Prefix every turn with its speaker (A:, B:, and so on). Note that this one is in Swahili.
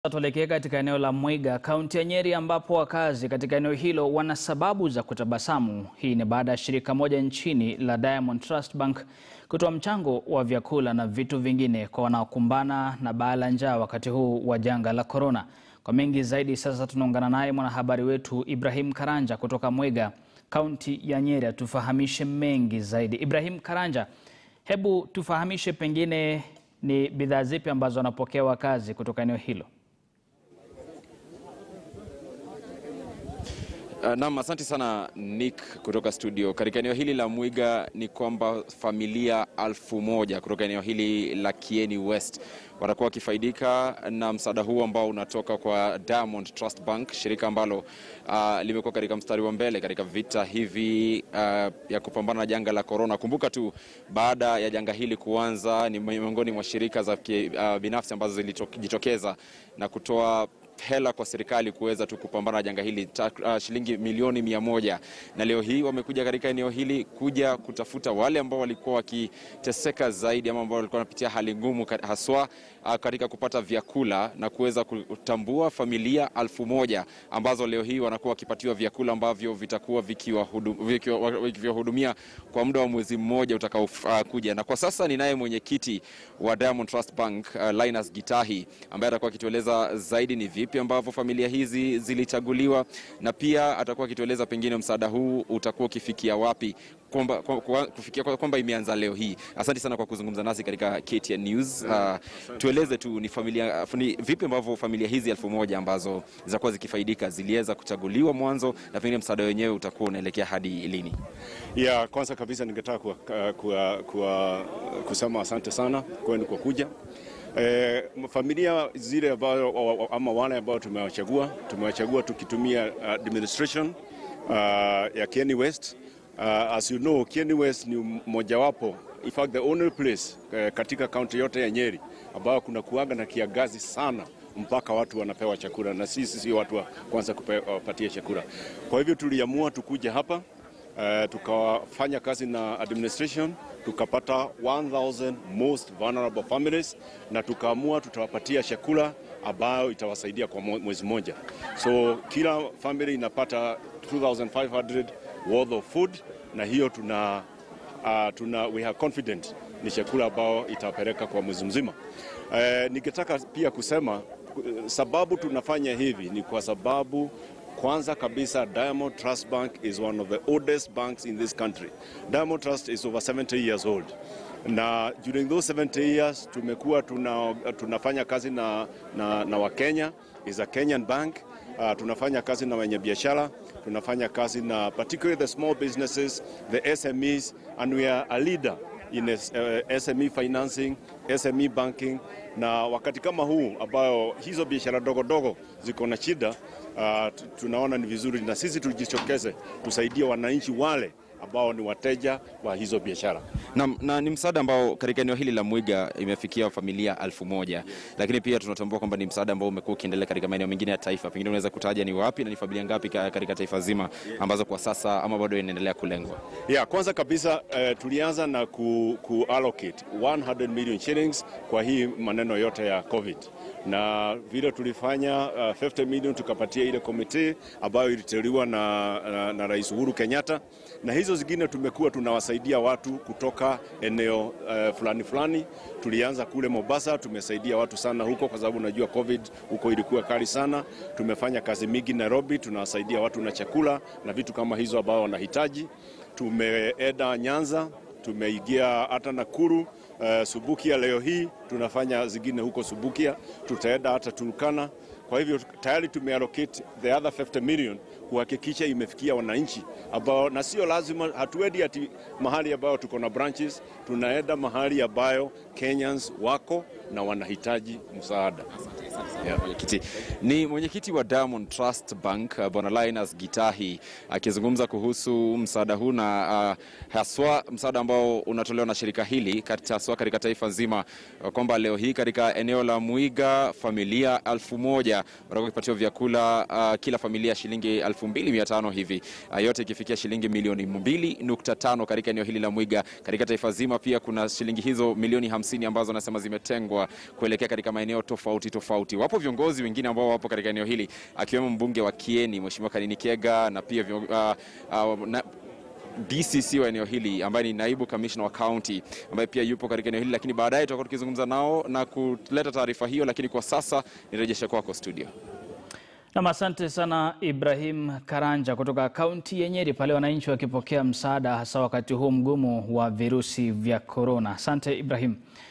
A: Tuelekee katika eneo la Mwiga, kaunti ya Nyeri, ambapo wakazi katika eneo hilo wana sababu za kutabasamu. Hii ni baada ya shirika moja nchini la Diamond Trust Bank kutoa mchango wa vyakula na vitu vingine kwa wanaokumbana na baa la njaa wakati huu wa janga la korona. Kwa mengi zaidi, sasa tunaungana naye mwanahabari wetu Ibrahim Karanja kutoka Mwiga, kaunti ya Nyeri, atufahamishe mengi zaidi. Ibrahim Karanja, hebu tufahamishe pengine ni bidhaa zipi ambazo wanapokea wakazi kutoka eneo hilo?
B: Uh, naam, asante sana Nick kutoka studio. Katika eneo hili la Mwiga ni kwamba familia alfu moja kutoka eneo hili la Kieni West watakuwa wakifaidika na msaada huu ambao unatoka kwa Diamond Trust Bank, shirika ambalo uh, limekuwa katika mstari wa mbele katika vita hivi uh, ya kupambana na janga la korona. Kumbuka tu baada ya janga hili kuanza, ni miongoni mwa shirika za uh, binafsi ambazo zilijitokeza na kutoa hela kwa serikali kuweza tu kupambana na janga hili uh, shilingi milioni mia moja na leo hii wamekuja katika eneo hili kuja kutafuta wale ambao walikuwa wakiteseka zaidi ama ambao walikuwa wanapitia hali ngumu haswa uh, katika kupata vyakula na kuweza kutambua familia alfu moja ambazo leo hii wanakuwa wakipatiwa vyakula ambavyo vitakuwa vikiwahudumia kwa muda wa mwezi mmoja utakaokuja. Uh, na kwa sasa ninaye mwenyekiti wa Diamond Trust Bank uh, Linus Gitahi ambaye atakuwa akitueleza zaidi ni vipi ambavyo familia hizi zilichaguliwa na pia atakuwa akitueleza pengine msaada huu utakuwa ukifikia wapi, kwamba kufikia kwamba imeanza leo hii. Asante sana kwa kuzungumza nasi katika KTN News. Uh, tueleze tu ni familia ni vipi ambavyo familia hizi elfu moja ambazo zitakuwa zikifaidika ziliweza kuchaguliwa mwanzo na pengine msaada wenyewe utakuwa unaelekea hadi lini?
C: Ya kwanza kabisa ningetaka kuwa, kuwa, kuwa, kusema asante sana kwenu kwa kuja Eh, familia zile ambayo ama wale ambao tumewachagua tumewachagua tukitumia administration uh, ya Kieni West. Uh, as you know, Kieni West ni mojawapo, in fact the only place uh, katika kaunti yote ya Nyeri ambayo kuna kuaga na kiangazi sana mpaka watu wanapewa chakula, na sisi sio watu wa kwanza kupatia chakula. Kwa hivyo tuliamua tukuja hapa uh, tukafanya kazi na administration tukapata 1000 most vulnerable families na tukaamua tutawapatia chakula ambayo itawasaidia kwa mwezi mmoja. So kila family inapata 2500 worth of food na hiyo tuna, uh, tuna we are confident ni chakula ambao itapeleka kwa mwezi mzima. Uh, ningetaka pia kusema sababu tunafanya hivi ni kwa sababu kwanza kabisa Diamond Trust Bank is one of the oldest banks in this country. Diamond Trust is over 70 years old. Na during those 70 years tumekuwa tuna, tunafanya kazi na, na, na Wakenya, is a Kenyan bank. Uh, tunafanya kazi na wenye biashara, tunafanya kazi na particularly the small businesses, the SMEs and we are a leader in uh, SME financing, SME banking na wakati kama huu ambayo hizo biashara dogo dogo ziko na shida uh, tunaona ni vizuri na sisi tujitokeze tusaidie wananchi wale ambao ni wateja wa hizo biashara.
B: Na, na ni msaada ambao katika eneo hili la Mwiga imefikia familia alfu moja lakini pia tunatambua kwamba ni msaada ambao umekuwa ukiendelea katika maeneo mengine ya taifa. Pengine unaweza kutaja ni wapi na ni familia ngapi katika taifa zima ambazo kwa sasa ama bado inaendelea kulengwa?
C: Yeah, kwanza kabisa uh, tulianza na ku, ku allocate 100 million shillings kwa hii maneno yote ya COVID na vile tulifanya uh, 50 million tukapatia ile komite ambayo iliteuliwa na, na, na Rais Uhuru Kenyatta, na hizo zingine tumekuwa tunawasaidia watu kutoka eneo uh, fulani fulani. Tulianza kule Mombasa, tumesaidia watu sana huko kwa sababu unajua COVID huko ilikuwa kali sana. Tumefanya kazi mingi Nairobi, tunawasaidia watu na chakula na vitu kama hizo ambao wanahitaji. Tumeenda Nyanza, tumeingia hata Nakuru. Uh, Subukia leo hii tunafanya zingine huko Subukia, tutaenda hata Turkana. Kwa hivyo tayari tumeallocate the other 50 million kuhakikisha imefikia wananchi ambao, na sio lazima, hatuendi ati mahali ambayo tuko na branches, tunaenda mahali ambayo Kenyans wako na wanahitaji msaada.
B: Yeah. Mwenyekiti ni mwenyekiti wa Diamond Trust Bank Bwana Linus Gitahi akizungumza kuhusu msaada huu na uh, haswa msaada ambao unatolewa na shirika hili haswa katika taifa nzima kwamba kwamba leo hii katika eneo la Mwiga familia elfu moja watakuwa wakipatiwa vyakula uh, kila familia shilingi elfu mbili mia tano hivi uh, yote ikifikia shilingi milioni mbili nukta tano katika eneo hili la Mwiga. Katika taifa zima pia kuna shilingi hizo milioni hamsini ambazo anasema zimetengwa kuelekea katika maeneo tofauti tofauti. Wapo viongozi wengine ambao wapo katika eneo hili akiwemo mbunge wa Kieni Mheshimiwa Kanini Kega na pia vio, uh, uh, na, DCC wa eneo hili ambaye ni naibu kamishna wa kaunti ambaye pia yupo katika eneo hili, lakini baadaye tutakuwa tukizungumza nao na kuleta taarifa hiyo, lakini kwa sasa nirejeshe kwako studio.
A: Nam, asante sana Ibrahim Karanja kutoka kaunti ya Nyeri, pale wananchi wakipokea msaada hasa wakati huu mgumu wa virusi vya korona. Asante Ibrahim.